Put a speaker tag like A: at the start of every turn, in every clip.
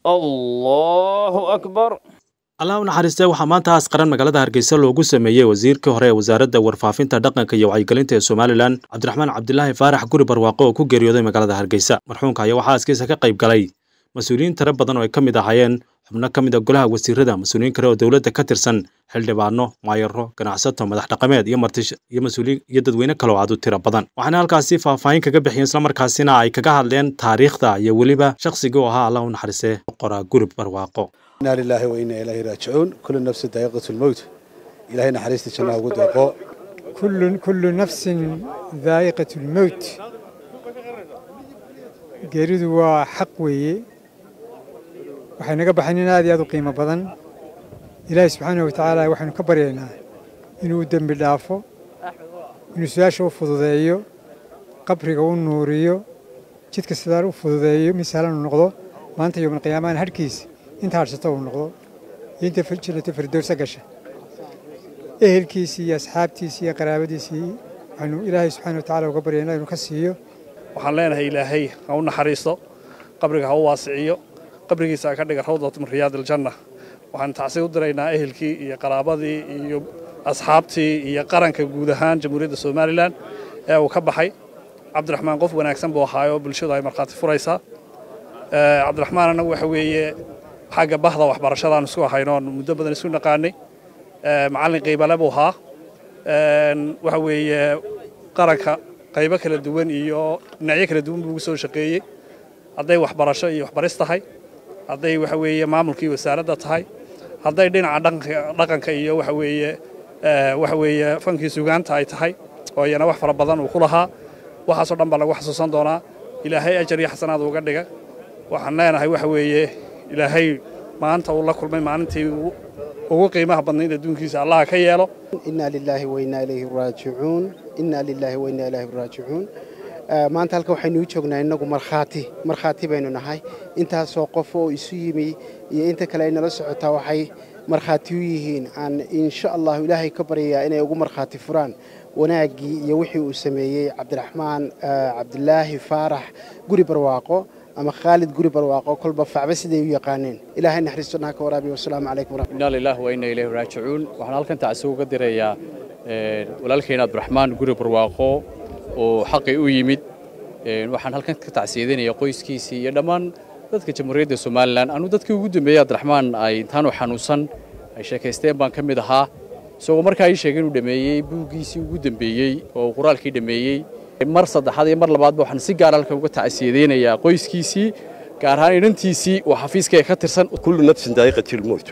A: allahu akbar
B: allah u naxariistee waxaa maanta aas qaran magaalada hargeysa loogu sameeyey wasiirkii hore ee wasaaradda warfaafinta dhaqanka iyo wacyigelinta ee somalilan cabdiraxmaan cabdilaahi faarax guri barwaaqo oo ku geeriyooday magaalada hargeysa marxuumka ayaa waxaa aaskiisa ka qayb galay mas-uuliyiin tiro badan oo ay ka mid ahaayeen xubno ka mid a golaha wasiirada mas-uuliyiin kale oo dowladda ka tirsan xildhibaano maayaro ganacsato madax dhaqameed iyo martish iyo mas-uuliyiin iyo dadweyne kale oo aad u tiro badan waxaana halkaasi faahfaahin kaga bixiyeen islamarkaasina ay kaga hadleen taariikhda iyo weliba shakhsigii oo ahaa allah u naxariistee qoraa guri barwaaqo
C: inaa lilaahi wa inaa ilaahi raajicuun kullu nafsin daa'iqatu lmowt ilaahay naxariista jannaha ugu deeqo
D: كل كل نفس ذائقة الموت geeridu waa xaq weeye waxay naga baxayn in aad iyo aad u qiimo badan ilaahay subxaanahu wa tacaala waxaynu ka baryaynaa inuu dembi dhaafo inuu su-aasha u fududeeyo qabriga u nuuriyo jidka sidaa u fududeeyo mid sahlan uu noqdo maanta yowmalqiyaamahana hadhkiisa inta hadhsato uu noqdo iyo inta jannata firdowsa gasha ehelkiisii iyo asxaabtiisii iyo qaraabadiisii waxaynu ilaahay subxaana wa tacaala uga baryaynaa inuu ka siiyo
E: waxaan leenahay ilaahay ha u naxariisto qabriga ha u waasiciyo qabrigiisa ha ka dhiga rawdat min riyaad aljanna waxaan tacsi u diraynaa ehelkii iyo qaraabadii iyo asxaabtii iyo qaranka guud ahaan jamhuuriyadda somalilan ee uu ka baxay cabdiraxmaan qof wanaagsan buu ahaayoo bulshadu ay markhaati furaysaa cabdiraxmaan annagu waxa weeye xagga bahda waxbarashadaan isku ahaynoon muddo badan isku naqaanay macallin qiibale buu ahaa waxa weeye qaranka qaybo kala duwan iyo dhinacyo kala duwan buu ugu soo shaqeeyey hadday waxbarasho iyo waxbaris tahay hadday waxa weeye maamulkii wasaaradda tahay hadday dhinaca dhaqanka iyo waxa weeye waxa weeye fankii sugaanta ay tahay oo iyana wax fara badan uu ku lahaa waxaasoo dhan baa lagu xasuusan doonaa ilaahay ajar iyo xasanaad uga dhiga waxaan leenahay waxa weeye ilaahay maanta uu la kulmay maalintii ugu qiimaha badnayd adduunkiisa allaha ka yeelo
F: inaa lilaahi wainaa ilayhi raajicuun inaa lilaahi wainaa ilaahi raajicuun maanta halkan waxaynu u joognaa innagu markhaati markhaati baynu nahay intaasoo qof oo isu yimi iyo inta kale ay nala socotaa waxay markhaati u yihiin aan insha allahu ilaahay ka baryayaa inay ugu markhaati furaan wanaaggii iyo wixii uu sameeyey cabdiraxmaan cabdilaahi faarax guri barwaaqo ama khaalid guri barwaaqo kolba facba siday u yaqaaneen ilaahay naxariisto naha ka waraabiyo wasalaamu calaykum waraxmat
G: inaa lilaahi wa inaa ilayhi raajicuun waxaan halkan tacsi uga dirayaa walaalkeena cabdiraxmaan guri barwaaqo oo xaqii u yimid waxaan halkan ka tacsiyadinayaa qoyskiisii iyo dhammaan dadka jamhuuriyadda somalilan anuu dadkii ugu dambeeyey cabdiraxmaan ay intaanu xanuunsan ay sheekaysteen baan ka mid ahaa isagoo markaa ii sheegay inuu dhammeeyey buuggiisii ugu dambeeyey oo quraalkii dhammeeyey mar saddexaad iyo mar labaadba waxaan si gaar halkan uga tacsiyadeynayaa qoyskiisii gaar ahaan inantiisii oo xafiiskayga ka tirsan
H: kullu nafsin daa'iqati lmowt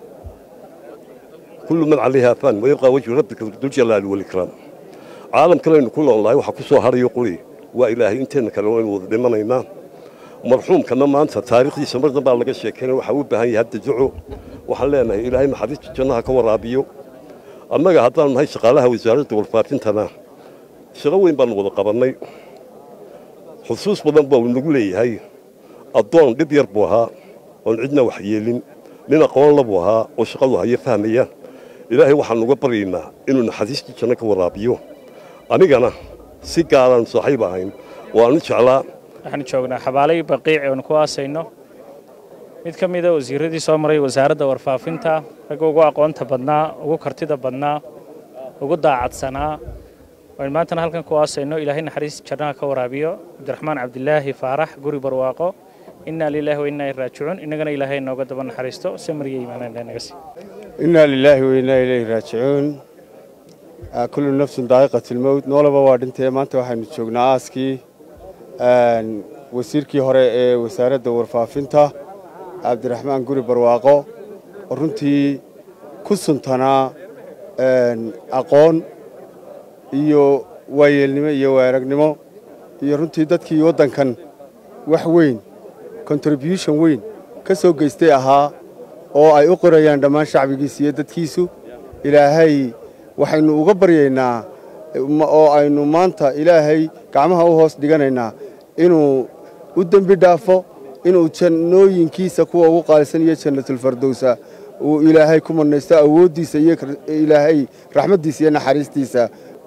H: kullu man calayha fan wayabqaa wajhu rabbika duljalaali walikraam caalam kalaynu ku noolnahay waxaa ku soo harayo quri waa ilaahay inteenna kale waynu wada dhimanaynaa marxuumkana maanta taariikhdiisa mar dambaa laga sheekaynay waxaa u baahan yahay hadda duco waxaan leenahay ilaahay naxariista jannaha ka waraabiyo annaga haddaanu nahay shaqaalaha wasaaradda warfaafintana shaqo weyn baanu wada qabannay xusuus badan baa uu nagu leeyahay addoon dhib yar buu ahaa oon cidna wax yeelin nin aqoonla buu ahaa oo shaqadu hayo fahmaya ilaahay waxaanu uga baryaynaa inuu naxariistii janno ka waraabiyo anigana si gaaraan saaxiib ahayn waanu jeclaa
I: waxaanu joognaa xabaalay baqiic oonu ku aasayno mid ka mida wasiiradii soo maray wasaaradda warfaafinta ragga ugu aqoonta badnaa ugu kartida badnaa ugu daacadsanaa waynu maantana halkan ku aasayno ilaahay naxariis jannaha ka waraabiyo cabdiraxmaan cabdilaahi faarax guri barwaaqo inaa lilaahi wa inaa raajicuun innagana ilaahay nooga daba naxariisto samriya iimaanaan naga sii
J: inaa lilaahi wa inaa ilayhi raajicuun kullu nafsin daa'iqat lmowt noolaba waa dhintee maanta waxaynu joognaa aaskii wasiirkii hore ee wasaaradda warfaafinta cabdiraxmaan guri barwaaqo oo runtii ku suntanaa aqoon iyo waayeelnimo iyo waaragnimo iyo runtii dadkii waddankan wax weyn contribution weyn ka soo geystay ahaa oo ay u qorayaan dhammaan shacbigiisa iyo dadkiisu ilaahay waxaynu uga baryaynaa oo aynu maanta ilaahay gacmaha u hoos dhiganaynaa inuu u dembi dhaafo inuu jannooyinkiisa kuwa ugu qaalisan iyo jannatulfardowsa uu ilaahay ku marnaysto awooddiisa iyo ilaahay raxmaddiisa iyo naxariistiisa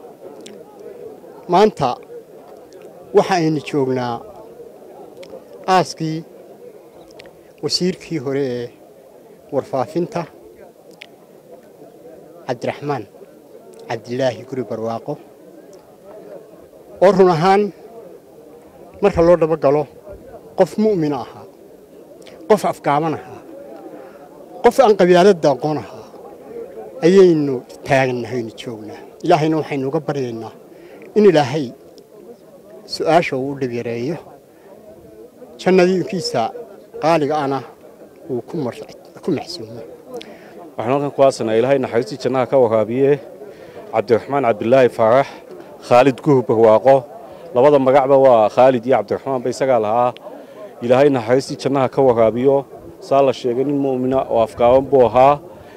K: maanta waxa aynu joognaa aaskii
A: wasiirkii hore ee warfaafinta cabdiraxmaan cabdilaahi guri barwaaqo oo run ahaan marka loo dhabo galo qof mu'mina ahaa qof afgaaban ahaa qof aan qabyaaladda aqoon ahaa ayaynu taagnahaynu joognaa ilaahayna waxaynu uga baryaynaa in ilaahay su'aasha uu u dhibyareeyo jannadiinkiisa qaaliga ana uu ku maxsuumo
K: waxaan halkan ku aasanaa ilaahay naxariistii jannaha ka waraabiye cabdiraxmaan cabdilaahi faarax khaalid guhub barwaaqo labada magacba waa khaalid iyo cabdiraxmaanba isagaa lahaa ilaahay naxariistii jannaha ka waraabiyo saa la sheegay nin mu'mina oo afgaaban buu ahaa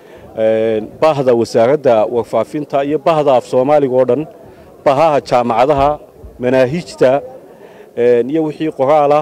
K: bahda wasaaradda warfaafinta iyo bahda af soomaaliga oo dhan bahaha jaamacadaha manaahijta iyo wixii qoraalah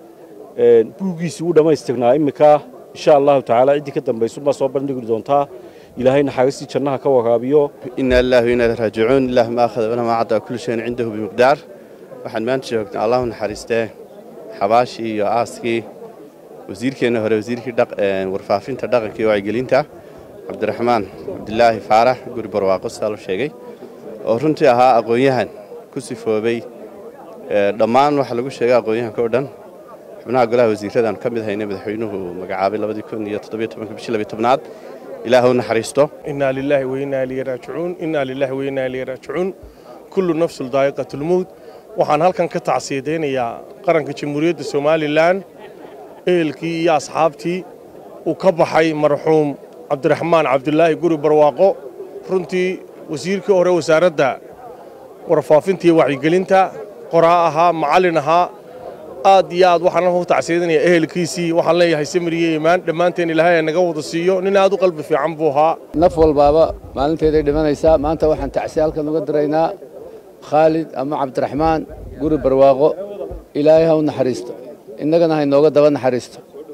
K: buuggiisii u dhammaystirnaa imminka insha allahu tacaala ciddii ka dambaysunbaa soo bandhigi doontaa ilaahay naxariistii jannaha ka waraabiyo
L: ina lillahi wa inna ilaihi raajicuun ilah ma akhada walamaa caddaa kulli shayin cindahu bimiqdaar waxaan maanta joognaa allahu naxariistee xabaashii iyo aaskii wasiirkeenna hore wasiirkii warfaafinta dhaqanka iyo wacyigelinta cabdiraxmaan cabdilaahi faarax guri barwaaqo sidaa loo sheegay oo runtii ahaa aqoon-yahan ku sifoobay dhammaan waxaa lagu sheegay aqoon-yahanka oo dhan xubnaha golaha wasiirradaan ka mid haynay madaxweynuhu magacaabay labadii kun iyo toddobiyo tobanka bishii labiyo tobnaad ilaah u naxariisto
M: inaa lilaahi wa innaa ilayhi raajicuun innaa lilaahi wa innaa ilayhi raajicuun kullu nafsul daa'iqatulmowt waxaan halkan ka tacsiyadaynayaa qaranka jamhuuriyadda somalilan ehelkii iyo asxaabtii uu ka baxay marxuum cabdiraxmaan cabdilaahi guri barwaaqo runtii wasiirkii hore wasaaradda warfaafinta iyo wacyigelinta qoraa ahaa macallin ahaa aad iyo aad waxaan halkan ku tacsiyadanayaa ehelkiisii waxaan leeyahay samir iyo iimaan dhammaanteen ilaahay naga wada siiyo nin aad u qalbi fiican buu ahaa
N: naf walbaaba maalinteeday dhimanaysaa maanta waxaan tacsiya halkan uga diraynaa khaalid ama cabdiraxmaan guri barwaaqo ilaahay ha u naxariisto innagana ha inooga daba naxariisto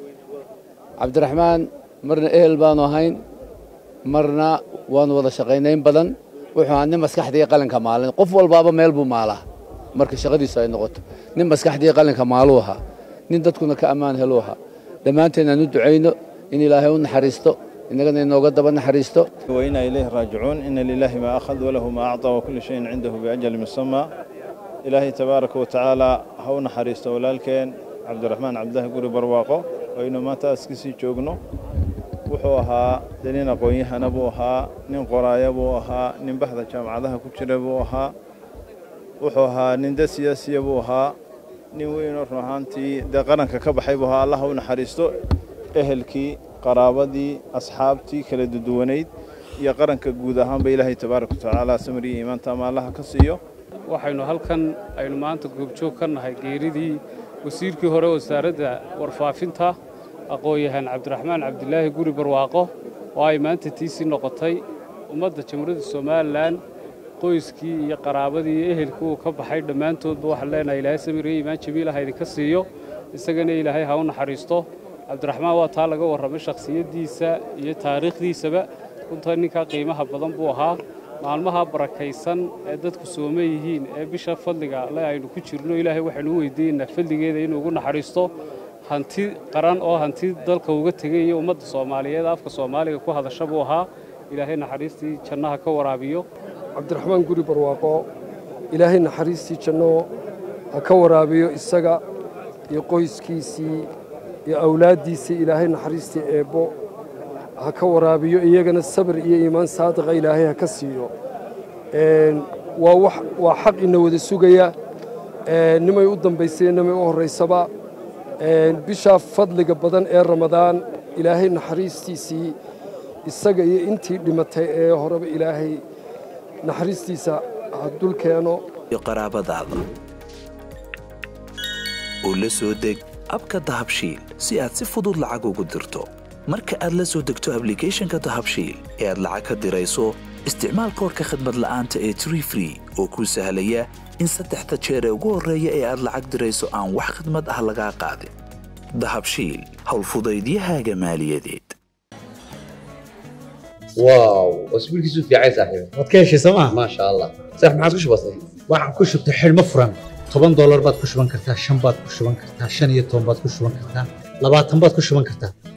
N: cabdiraxmaan marna ehel baanu ahayn marna waanu wada shaqaynayn badan wuxuu ahaa nin maskaxdii qalinka maalin qof walbaaba meel buu maalaa marka shaqadiisu ay noqoto nin maskaxdii qalinka maaluu ahaa nin dadkuna ka ammaan heluu ahaa dhammaanteen aan u ducayno in ilaahay u naxariisto innagana inooga daba naxariisto
O: وإنا إليه راجعون إن لله ما أخذ وله ما أعطى وكل شيء عنده بأجل مسمى إلهي تبارك وتعالى هون حريست ولالكين عبد الرحمن عبد الله قوري برواقو وإنه ما تاسكسي جوجنو wuxuu ahaa de nin aqoon-yahana buu ahaa nin qoraaya buu ahaa nin baxda jaamacadaha ku jira buu ahaa wuxuu ahaa nin da siyaasiya buu ahaa nin weynoo run ahaantii dee qaranka ka baxay buu ahaa allah u naxariisto ehelkii qaraabadii asxaabtii kala duduwanayd iyo qaranka guud ahaanba ilaahay tabaaraka watacaala samriyo iimaanta ama allaha ka siiyo
P: waxaynu halkan aynu maanta goobjoog ka nahay geeridii wasiirkii hore wasaaradda warfaafinta aqoon-yahaan cabdiraxmaan cabdilaahi guri barwaaqo oo ay maanta tiisii noqotay ummadda jamhuuriyadda somalilan qoyskii iyo qaraabadii iyo ehelkii uu ka baxay dhammaantoodba waxaan leenahay ilaahay samiriyo iimaan jamiil ha idinka siiyo isagana ilaahay ha u naxariisto cabdiraxmaan waa taa laga warramay shakhsiyaddiisa iyo taariikhdiisaba runta ninkaa qiimaha badan buu ahaa maalmaha barakaysan ee dadku sooma yihiin ee bisha fadliga le aynu ku jirno ilaahay waxaynu u weydiinaynaa fadligeeda inuu ugu naxariisto hanti qaran oo hanti dalka uga tegay iyo ummadda soomaaliyeed afka soomaaliga ku hadasha buu ahaa ilaahay naxariistii jannaha ka waraabiyo
Q: cabdiraxmaan guri barwaaqo ilaahay naxariistii janno ha ka waraabiyo isaga iyo qoyskiisii iyo awlaaddiisii ilaahay naxariistii eebbo ha ka waraabiyo iyagana sabir iyo iimaan saadiqa ilaahay ha ka siiyo waa xaq ina wada sugaya nimay u dambaysay nimay u horraysaba bishaa fadliga badan ee ramadaan ilaahay naxariistiisii isaga iyo intii dhimatay ee horeba ilaahay naxariistiisa ha dul keeno
R: qaraabadaada oo la soo deg abka dahabshiil si aad si fudud lacag ugu dirto marka aad la soo degto ablicathonka dahabshiil ee aad lacag ka dirayso isticmaal koorka khadmad la'aanta ee tree free oo kuu sahlaya in saddexda jeer ee ugu horreeya ee aad lacag dirayso aan wax khidmad ah lagaa qaadin dahabshiil howlfudaydiyahaaga maaliyadeed
S: واو واسبوع كيسو في عايز صاحبي
T: waad ka heshay sooma
S: ما شاء الله صح ما عاد كش بسيط
T: waxaad ku shubtay xidhmo furan toban doolar baad ku shuban kartaa shan baad ku shuban kartaa shan iyo toban baad ku shuban kartaa labaatan baad ku shuban kartaa